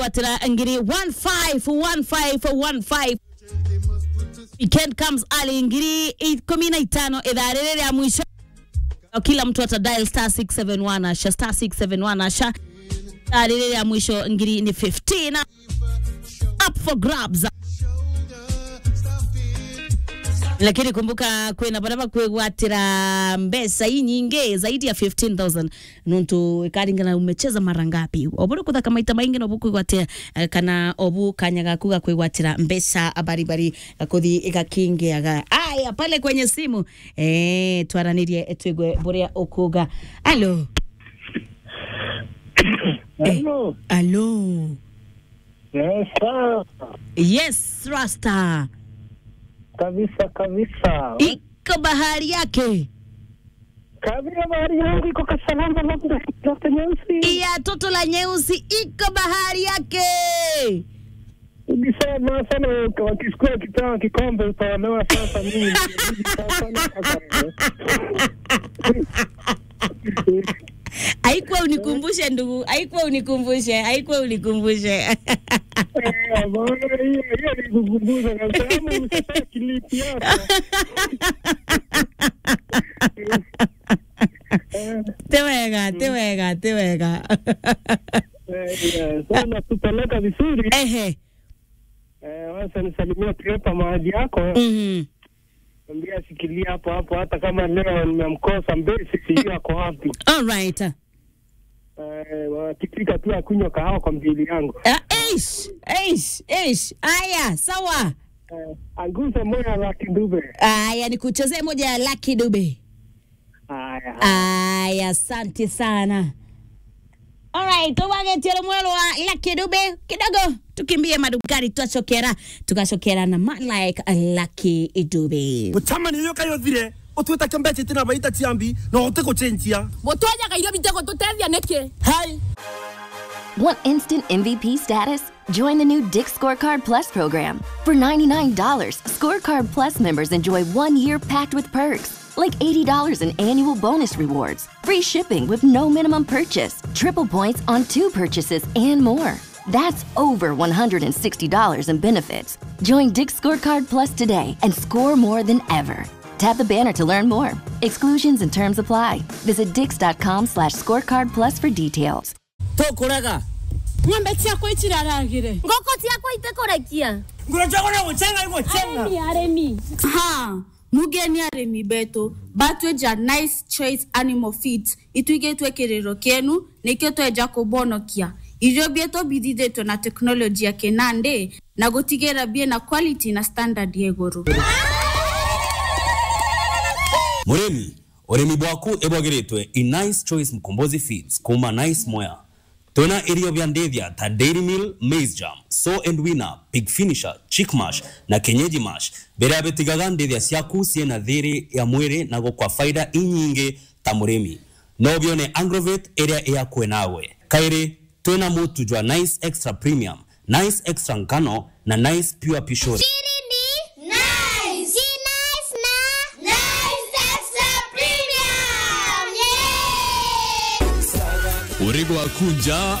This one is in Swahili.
kwatira ngiri 151515 weekend comes early ngiri ikumi na itano idhaa rĩrĩ rĩa mwisho kila mtu ata dial star 671 asha star 671 asha idhaa rĩrĩ rĩa mwisho ngiri ni 15 up for grabs lakini kumbuka kwina bara bakwigwatira mbesa inyingi zaidi ya 15000 nuntu ikaringana umecheza mara ngapi oburu kuthaka maita maingi no bukwigwatia eh, kana obu kanya gaku gakwigwatira mbesa baribari gakuthi igakingiaga aya pale kwenye simu eh twaranirie twigwe buria ukuga alo Hello. alo Yes, sir. yes rasta Kabisa kabisa. iko bahari yake Kabisa bahari yangu iko kasalama labda Dr. Nyeusi. ya toto la nyeusi iko bahari yake Ukisema sana wakisukua kipewa kikombe utaolewa sasa mimi. Nilibidi sasa sasa. haikuwa unikumbushe ndugu haikuwa unikumbushe haikuwa unikumbushe Eh, bwana, hiyo hiyo nikukumbuza kabisa. Ama usisahau kilipi hapa. Eh, te wega te wega te wega eh, eh, Sana tupeleka vizuri. ehe Eh, Wacha nisalimie Trepa mahali yako. mhm Ambia shikilia hapo hapo, hata kama leo nimemkosa Mbesi, sijui ako wapi. all right Eh, wakifika tu akunywa kahawa kwa mbili yangu. Ah, eish eish eish aya sawa Eh, anguze moya la kindube. aya nikuchezee moja ya laki dube Haya. aya asante sana Alright, tubagetiero mwelo wa Lucky Dube kidogo tukimbie madukari twacokera tukacokera na man like Lucky Dube gutama niyo kayothire utwita mbeca itina baita ciambi no uti gucenjia gutwenyaga irio bitego tutethia niki hai Want instant MVP status? Join the new Dick Scorecard Plus program. For $99, Scorecard Plus members enjoy one year packed with perks, like $80 in annual bonus rewards, free shipping with no minimum purchase, triple points on two purchases, and more. That's over $160 in benefits. Join Dick Scorecard Plus today and score more than ever. Tap the banner to learn more. Exclusions and terms apply. Visit dix.com slash scorecard plus for details. tukuraga ng'ombe ciakwa itiraragire ngoko ciakwa itekũrekia ngurajagona gucenga igucenga arĩmi arĩmi ha mugeni arĩmi betũ batwenja nice choice animal feeds ituigĩtwe kĩrĩro kĩenu nĩkĩo twenja kũbonokia irio bieto bithithĩtwo na teknoloji ya kĩnandĩ na gũtigĩra bie na quality na standard ya igũrũ murimi urimi bwaku ibwagiritwe i nice choice mkombozi feeds kuma nice moya twina irio vya ndithia ta dairy meal maize jam so and winner pig finisher chick mash na kenyeji mash biria bitigaga ndithia ciaku ciena thiri ya mwiri na gukwa faida inyingi ta murimi no bione agrovet iria iyakwe nawe kairi twina mutu jwa nice extra premium nice extra ngano na nice pure pishori Chini nice. Si nice na nice extra premium. Yeah. uri gwakunja